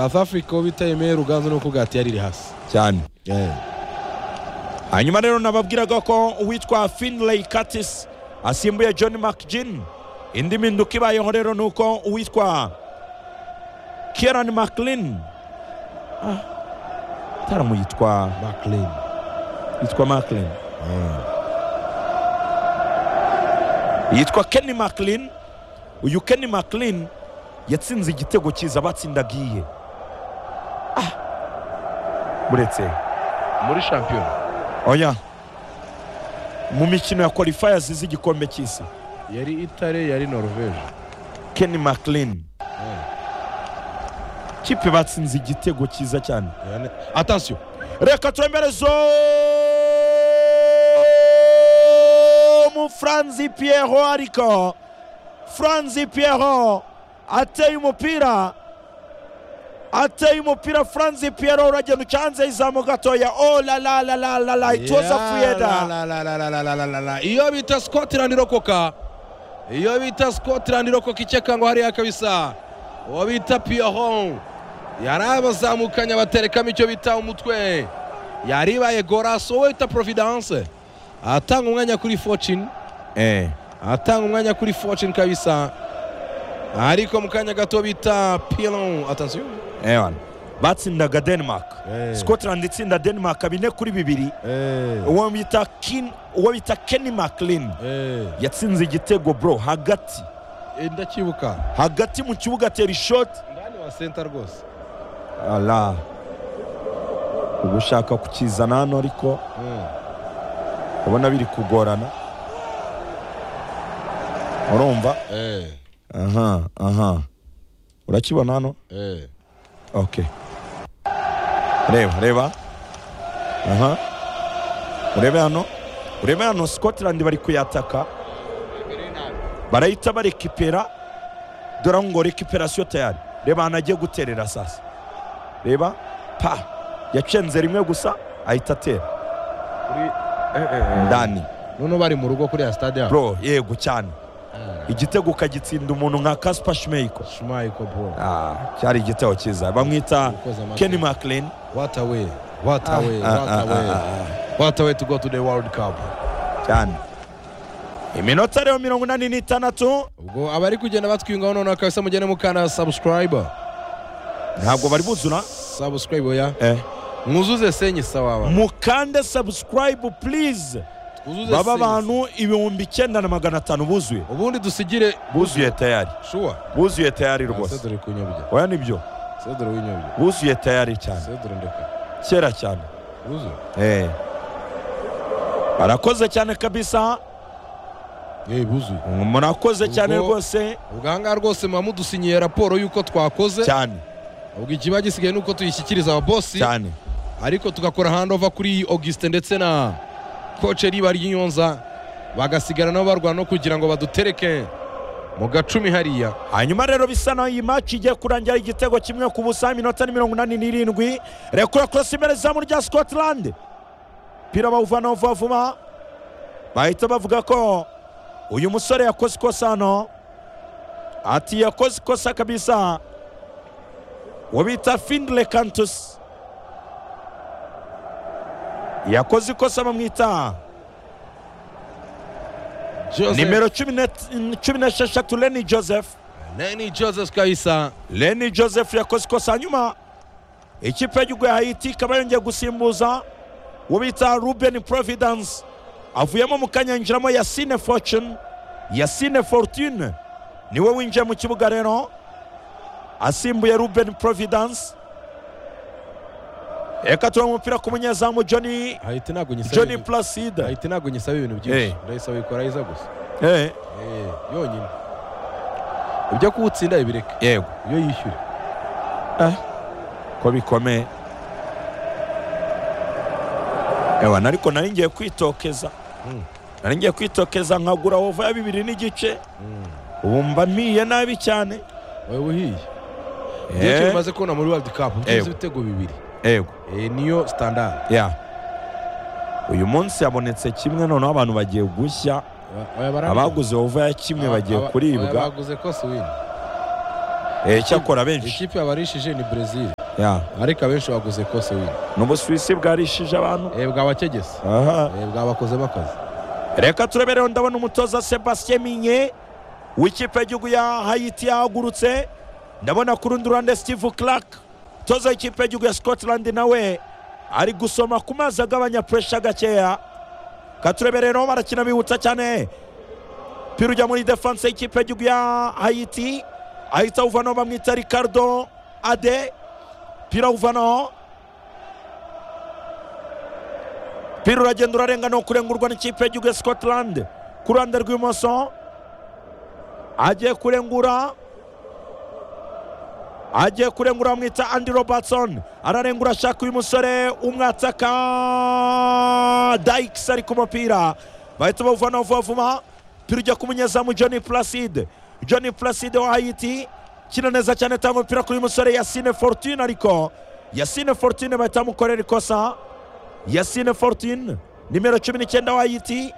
south africa uwo bita yemeye ruganzu ni uko ugati yariri hasi cyane Eh, hanyuma rero nababwiraga ko uwitwa finley katis asimbuye john mcgin indi mpinduka ibayeho rero ni uko uwitwa kieran mclin ah, taramu yitwa maclean yitwa mclin yitwa kenny mclin uyu kenny mclin yatsinze igitego cyiza batsindagiye ah, uretse muri shampiyona oya mu mikino ya qualifiers z'igikombe cy'isi yari itare yari norvege kenny mclean Eh, kipe batsinze igitego cyiza cyane yani- attention reka turemerezo mu franzi pierro ariko franzi pierro ateye umupira ateye umupira franzi pierro uragenda uca hanze y'izamu gatoya oh la la la la la la it was a free Ya, la, header. la, la, la, la, la, la, la, la, la. iyo bita scotland rokoka iyo bita scotland rokoka ikeka ngo hariya kabisa uwo bita piyoho yari abazamukanye abaterekamo icyo bita umutwe yari ibaye gorasi wowe bita providence atanga umwanya kuri fortune Eh, atanga umwanya kuri fortune kabisa ariko mu kanya gato bita pilon atansiyo eh, wana. batsindaga denmark Eh. scotland itsinda denmark bine kuri bibiri uwo bita Kin- uwo bita kenny mclean yatsinze igitego bro hagati ndacyibuka hagati mu kibuga atera ishoti ndani wa senta rwose ala uba ushaka kukizana hano ariko Mm. ubona biri kugorana urumva Eh, aha aha urakibona hano eh. ok reba reba aha urebe hano urebe hano scotland bari kuyataka barahita barekipera dore ngo rekiperasiyo tayari reba ahantu agiye guterera sasa reba pa yacenze rimwe gusa ahita atera ndani none bari mu rugo kuriya stade yabo bro yego cyane igitego ukagitsinda umuntu nka kaspa shmeiko shumayiko bro ah, cyari igitego cyiza bamwita Ukoze amateka. kenny mclean what a way what a way Ah, what ah, a way ah, ah, what a way to go to the world cup cyane iminota rero mirongo inani n'itandatu ubwo abari kugenda batwiyungaho noneho kabisa mugende mukana subscribe ntabwo bari buzura subscribe oya eh, mwuzuze senyi sawa mukande subscribe please twuzuze baba senyi. abantu ibihumbi icyenda na magana atanu buzuye ubundi dusigire buzuye tayari shuwa buzuye tayari rwose sedore kunyobya oya nibyo sedore winyobya buzuye tayari cyane sedore ndeka kera cyane wuzuye eh. barakoze cyane kabisa yewe buzuye murakoze cyane Ubwo- rwose ubwo aha ngaha rwose muba mudusinyiye raporo y'uko twakoze cyane ubwo ikiba gisigaye ni uko tuyishyikiriza ababosi cyane ariko tugakora handova kuri augustin ndetse na koce riba ry'inyonza bagasigara nabo barwana no kugira ngo badutereke mu gacumi hariya hanyuma rero bisa naho iyi maci igiye kurangira igitego kimwe ku busa iminota ni mirongo inani n'irindwi rekura korosi imbere zamu rya scotland umupira bawuvanaho vuba vuba bahita bavuga ko uyu musore yakoze ikosa hano ati yakoze ikosa kabisa uwo bita findle kantus yakoze ikosa bamwita Joseph- nimero cumi n'et- cumi n'esheshatu leni joseph Lenny joseph kabisa leni joseph yakoze ikosa hanyuma ikipe y'igihugu ya hayiti ikaba yongeye gusimbuza uwo bita ruben providence avuyemo mu kanya yinjiramo yasine fortune yasine fortune niwe winjiye mu kibuga rero asimbuye ruben providence reka turabona umupira ku munyezamu johnny ahita ntabwo nyisaba johnny ibintu- placide ahita ntabwo nyisaba ibintu byinshi Eh. ndayisaba ikora ayiza gusa Eh, Eh, yonyine ibyo kuwutsinda ibireke yego iyo yishyure ko bikomeye ewa ariko nari ngiye kwitokeza Mm. nari ngiye kwitokeza nkagura wova ya bibiri n'igice ubu mba mpiye nabi cyane wowe uhiye byinshi Eh, bimaze kubona muri world cup byinshi Yego. ibitego bibiri yego Eh, niyo standard ya uyu munsi habonetse kimwe noneho abantu bagiye gushya Oya, barambiwe. abaguze wova ya kimwe Aba- bagiye aba- oya, kuribwa baguze ko si wini Eh, cyakora benshi ikipe yabarishije ni brezil Ya. ariko abenshi baguze kose wini ni ubusuwisi bwarishije abantu Eh, bwabakegese aha Eh, bwabakozemo akazi reka turebereho ndabona umutoza sebastien minye w'ikipe y'igihugu ya hayiti yahagurutse ndabona ku rundi ruhande steve clark umutoza w'ikipe y'igihugu ya scotland nawe ari gusoma ku mazi agabanya puresha gakeya katurebereho barakina bihuta cyane umupira ujya muri defanse y'ikipe y'igihugu ya hayiti ahita awuvanaho bamwita ricardo ade umupira awuvanaho umupira uragenda urarenga no kurengurwa n'ikipe y'igihugu ya scotland ku ruhande rw'ibumoso agiye kurengura agiye kurengura bamwita andi robertson ararengura ashaka uyu musore umwataka dayikisi ari ku mupira bahita bawuvanaho vuba vuba umupira ujya kumunyezamu johnny placide johnny placide wa hayiti kina neza cyane atanga umupira kuri uyu musore yasine fortune ariko yasine fortune bahita bamukorera ikosa yasine fortune nimero cumi n'icyenda wa ayiti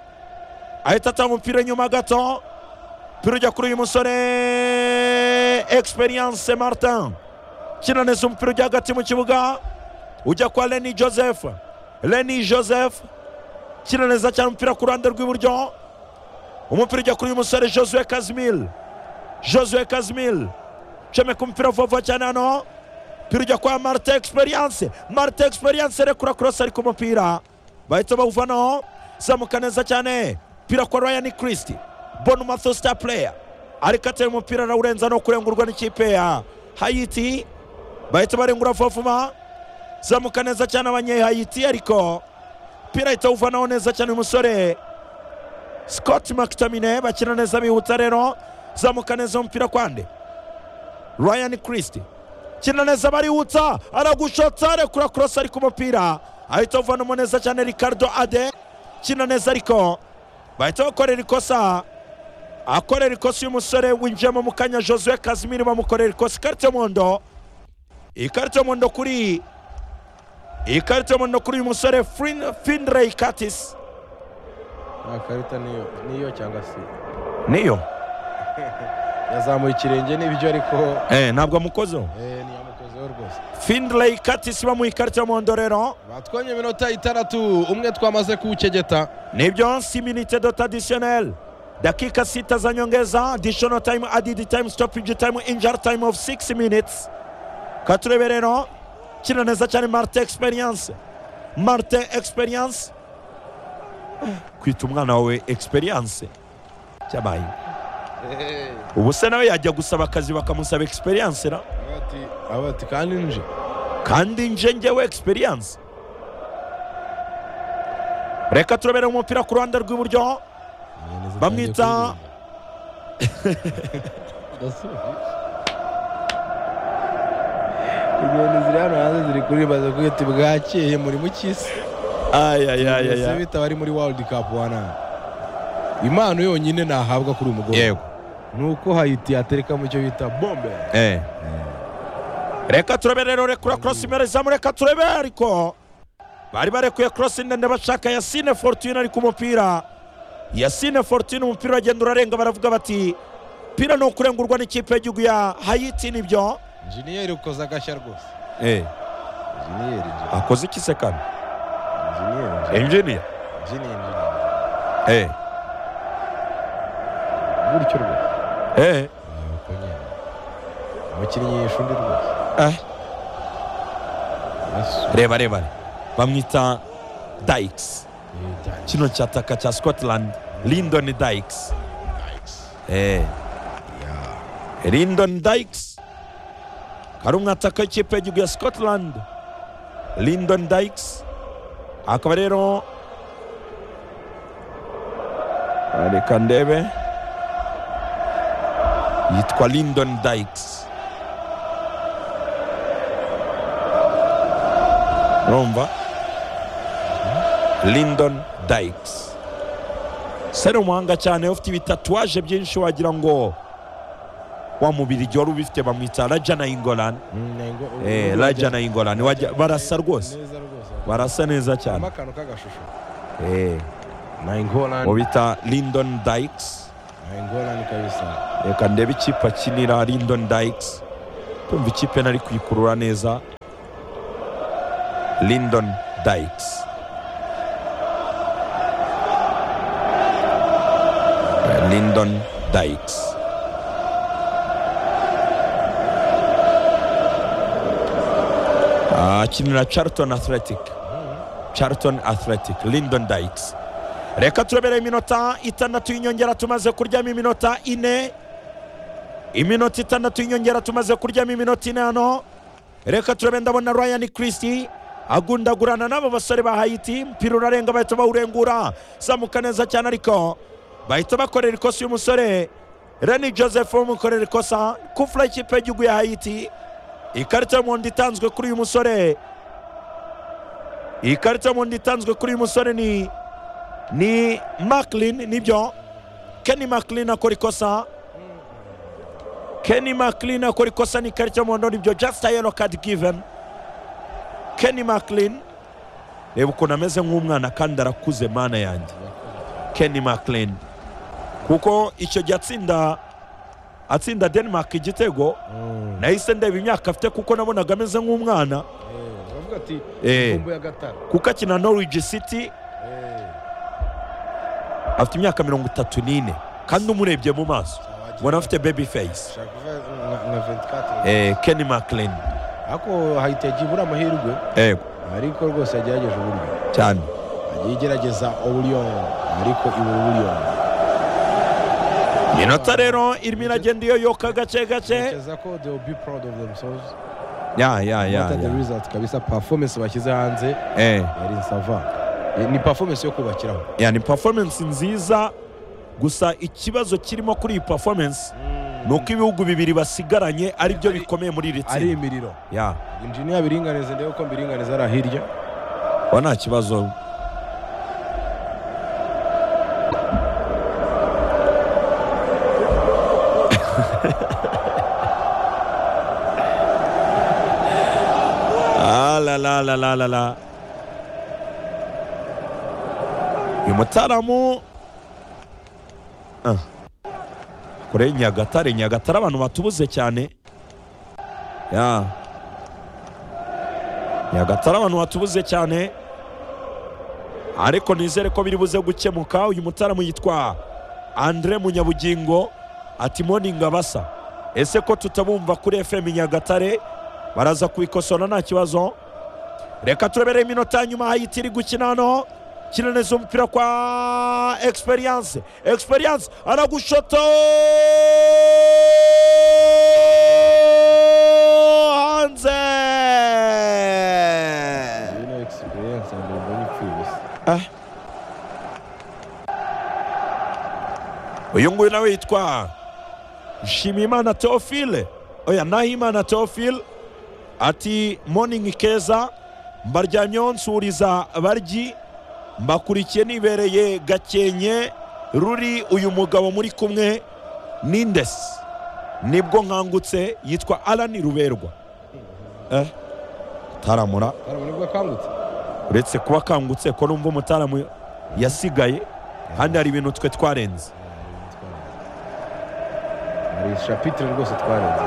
ahita atanga umupira nyuma gato umupira ujya kuri uyu musore experience martin kina neza umupira ujya hagati mu kibuga ujya kwa leni joseph leni joseph kina neza cyane umupira ku ruhande rw'iburyo umupira ujya kuri uyu musore josue kazimil josue kazimil comeka umupira vuba vuba cyane hano umupira ujya kwa marite egisperiyanse marite egisperiyanse rekura korosi ari ku mupira bahita bawuvanaho zamuka neza cyane umupira kwa rayani kirisiti bonu matho sita pureya ariko atera umupira arawurenza no kurengurwa n'ikipe ya hayiti bahita barengura vuba vuba zamuka neza cyane abanyehayiti ariko umupira ahita awuvanaho neza cyane uyu musore scott mctominay bakina neza bihuta rero zamuka neza umupira kwande ryan christie kina neza bariwutsa aragushotsa rekura korosi ari ku mupira ahita avanamo neza cyane ricardo ade kina neza ariko bahita bakorera ikosa akorera ikosa uyu musore winjiyemo mu kanya josue kazimiri bamukorera ikosa ikarita y'umuhondo ikarita y'umuhondo kuri ikarita y'umuhondo kuri uyu musore Fin- finley katis nta karita niyo niyo cyangwa se niyo yazamuye ikirenge n'ibyo ariko eh, ntabwo amukozeho eh, ntiyamukozeho rwose finley katis bamuha ikarita y'umuhondo rero batwonye iminota itandatu umwe twamaze kuwukegeta nibyo si minute do traditionnel dakika sita za nyongeza additional time added time stoppage time injury time of 6 minutes katurebe rero kina neza cyane marte experience marte experience kwita umwana wawe experience cyabaye Eh, ubu se nawe yajya gusaba akazi bakamusaba experience ra avuga ati avuga ati kandi nje kandi nje njyewe experience reka turebere umupira ku ruhande rw'iburyo Bamwita- inyoni ziri hano hanze ziri kuririmba ziravuga ati bwakeye muri mu cy'isi ayayayaya bita bari muri world cup wana impano yonyine nahabwa kuri uyu mugore yego ni uko hayiti yatereka mu cyo bita bombe Eh. reka turebe rero rekura korosi imbere zamu reka turebe ariko bari barekuye korosi ndende bashaka yasine fortune ari ku mupira yasine fortune umupira uragenda urarenga baravuga bati pira ni ukurengurwa n'ikipe y'igihugu ya hayiti nibyo injeniyeri ukoze agashya rwose injeniyeri akoze iki se kane injeniyeri enjiniya injeniyeri Eh. gutyo rwose Eh. Nuko nyine umukinnyi yishe undi rwose Eh. Yesu. reba reba bamwita dayikisi Eh, dai. kino cyataka cya scotland lindon dykes eh. lindon dykes kari umwataka w'ikipe y'igihugu ya scotland lindon dykes akaba rero Ah, reka ndebe yitwa lindon dykes urumva Lyndon Dykes se ni umuhanga cyane ufite ibitatuwaje byinshi wagira ngo wa mubiri igihe wari ubifite bamwita raja na ingorane Mm, nengo- Eh, ubu- raja na ingorane wajya- barasa rwose neza rwose barasa neza harimo cyane akantu k'agashusho Eh, nayingorane mu bita Lyndon Dykes nayingorane kabisa reka ndebe ikipe akinira Lyndon Dykes tumva ikipe nari kuyikurura neza lindon dayikisi lindon dayikisi akinira Charlton Athletic Charlton Athletic Lyndon Dykes reka turebereye iminota itandatu y'inyongera tumaze kuryamo iminota ine iminota itandatu y'inyongera tumaze kuryamo iminota ine hano reka turebe ndabona Ryan Christie agundagurana n'abo basore ba Haiti umupira urarenga bahita bawurengura zamuka neza cyane ariko bahita bakorera ikosa uyu musore Rene Joseph umukorera ikosa kufura ikipe y'igihugu ya Haiti ikarita y'umuhondo itanzwe kuri uyu musore iyi karita y'umuhondo itanzwe kuri uyu musore ni ni makilini nibyo keni makilini akora ikosa keni makilini akora ikosa ni ikarita y'umuhondo nibyo jasita yero kadi giveni keni makilini reba ukuntu ameze nk'umwana kandi arakuze mana yanjye keni makilini kuko icyo gihe atsinda atsinda denmark igitego nahise ndeba imyaka afite kuko nabonaga ameze nk'umwana baravuga ati Eh. "Ikumbuye agatara." kuko akina norwich city Eh, afite imyaka mirongo itatu n'ine kandi umurebye mu maso ubona afite baby face ashaka kuvuga nka- nka 24. eh, kenny maclin ariko hahita yagiye ibura amahirwe ariko rwose yagerageje uburyo cyane agiye igerageza uburyo ariko ibura uburyo iminota rero irimo iragenda iyoyoka gake gake Ntekereza ko they will be proud of themselves ya ya ya Not at the result kabisa performance bashyize hanze Eh, yari sava Eh, ni performance yo kubakiraho ya, ni performance nziza gusa ikibazo kirimo kuri iyi performance ni uko ibihugu bibiri basigaranye ari byo bikomeye muri iri ari tsinda imiriro Ya, injiniya biringaniza ndebe ko mbiringaniza ari hirya wa nta kibazo Ah, la la la la la la uyu mutaramu Ah. kure nyagatare nyagatare abantu batubuze cyane ya nyagatare abantu batubuze cyane ariko nizere ko biri buze gukemuka uyu mutaramu yitwa andre munyabugingo ati morning abasa ese ko tutabumva kuri fm nyagatare baraza kubikosora nta kibazo reka turebereye iminota ya nyuma hayiti iri gukina hano kina neza umupira kwa experience experience aragushoto hanze yino experience and mbonye ipfubise Ah. uyu nguyu nawe yitwa nshimiyimana teophile oya nahimana teophile ati morning keza mbaryamyeho nsuriza baryi mbakurikiye nibereye gakenke ruri uyu mugabo muri kumwe n'indesi nibwo nkangutse yitwa alani ruberwa eh taramura karabona ubwo akangutse uretse kuba akangutse ko numva umutaramu yasigaye kandi hari ibintu twe twarenze hari shapitire rwose twarenze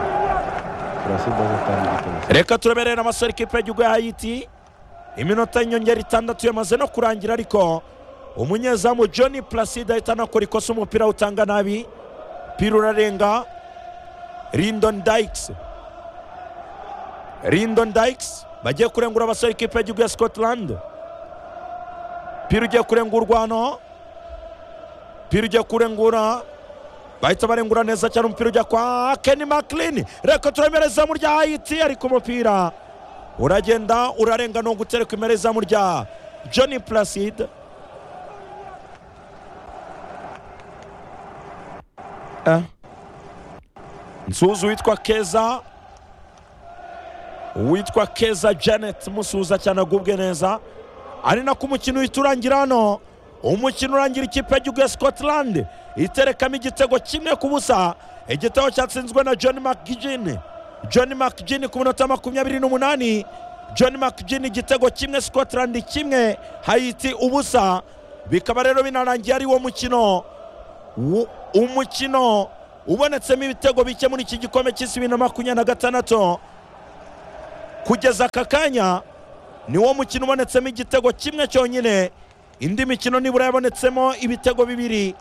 turasidaze kandi igitego reka tureberera amasore ikipe y'igihugu ya hayiti iminota y'inyongera itandatu yamaze no kurangira ariko umunyezamu john placide ahita anakora ikosa umupira utanga nabi umupira urarenga lindon dykes lindon dykes bagiye kurengura abasore ikipe y'igihugu ya scotland umupira ugiye kurengurwa hano umupira ugiye kurengura bahita barengura neza cyane umupira ujya kwa keni makilini reka turemere izamu rya hayiti ariko umupira uragenda urarenga ni ugutereka imbere izamu rya john placide Eh. nsuhuza uwitwa keza uwitwa keza janet musuhuza cyane agubwe neza ari nako umukino uhita urangira hano umukino urangira ikipe y'igihugu ya scotland iterekamo igitego kimwe ku busa igitego cyatsinzwe na john mcgin john mcgin ku minota makumyabiri n'umunani john mcgin igitego kimwe scotland kimwe hayiti ubusa bikaba rero binarangiye ari wo mukino Wo- umukino ubonetsemo ibitego bike muri iki gikombe cy'isi bibiri na makumyabiri na gatandatu kugeza aka kanya niwo mukino ubonetsemo igitego kimwe cyonyine indi mikino nibura yabonetsemo ibitego bibiri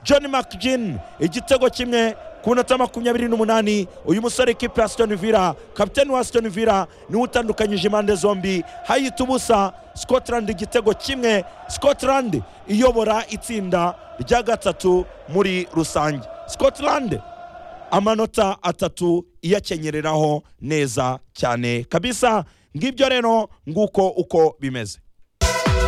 john mcgin igitego kimwe ku minota makumyabiri n'umunani uyu musore ikipe ya Aston Villa kapiteni wa Aston Villa niwe utandukanyije impande zombi hayita ubusa Scotland igitego kimwe Scotland iyobora itsinda rya gatatu muri rusange Scotland amanota atatu iyakenyereraho neza cyane kabisa ngibyo rero nguko uko bimeze